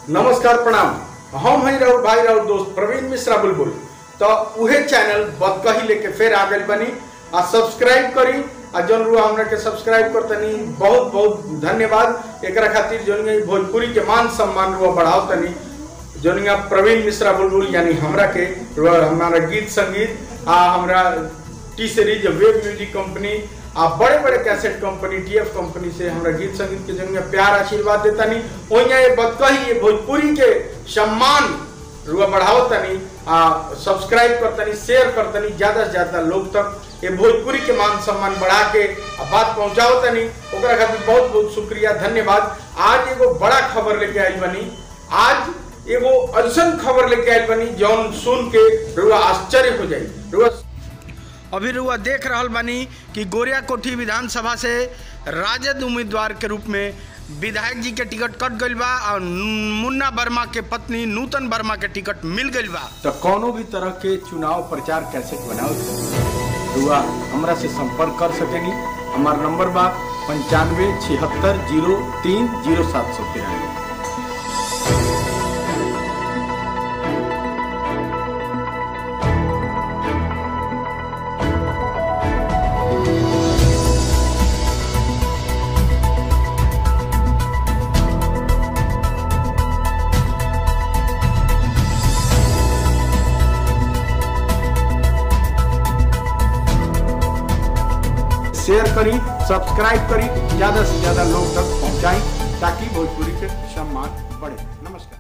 नमस्कार प्रणाम हम हैं राउर भाई राउर दोस्त प्रवीण मिश्रा बुलबुल तो उहे चैनल बदकही लेके फिर आ गई बनी आ सब्सक्राइब करी आ जौन रुआ हमरा के सब्सक्राइब करतनी बहुत बहुत धन्यवाद एकरा खातिर जौन ई भोजपुरी के मान सम्मान रुआ बढ़ाओ तनी जौन ई प्रवीण मिश्रा बुलबुल यानी हमरा के रुआ हमारा गीत संगीत आ हमरा T series web music company आ बड़े बड़े कैसेट कंपनी टीएफ कंपनी से हमरा गीत संगीत के जंग में प्यार आशीर्वाद देता नहीं ओइया ये बदकही ये भोजपुरी के सम्मान रुआ बढ़ाओ तनी आ सब्सक्राइब करतनी शेयर करतनी ज्यादा से ज्यादा लोग तक ये भोजपुरी के मान सम्मान बढ़ा के आ बात पहुंचाओ तनी ओकरा खातिर बहुत बहुत शुक्रिया धन्यवाद आज एगो बड़ा खबर लेके आइल बनी आज एगो ऐसन खबर लेके आइल बनी जौन सुन के रुआ आश्चर्य हो जाई रुआ अभी रुआ देख रहल बानी कि गोरिया कोठी विधानसभा से राजद उम्मीदवार के रूप में विधायक जी के टिकट कट गइल बा और मुन्ना वर्मा के पत्नी नूतन वर्मा के टिकट मिल गइल बा तो कोनो भी तरह के चुनाव प्रचार कैसे बनाओ रुआ हमरा से संपर्क कर सकेनी हमार नंबर बा पंचानवे छिहत्तर जीरो तीन जीरो सात सौ तिरानवे शेयर करी सब्सक्राइब करी ज्यादा से ज्यादा लोग तक पहुंचाई ताकि भोजपुरी के सम्मान बढ़े नमस्कार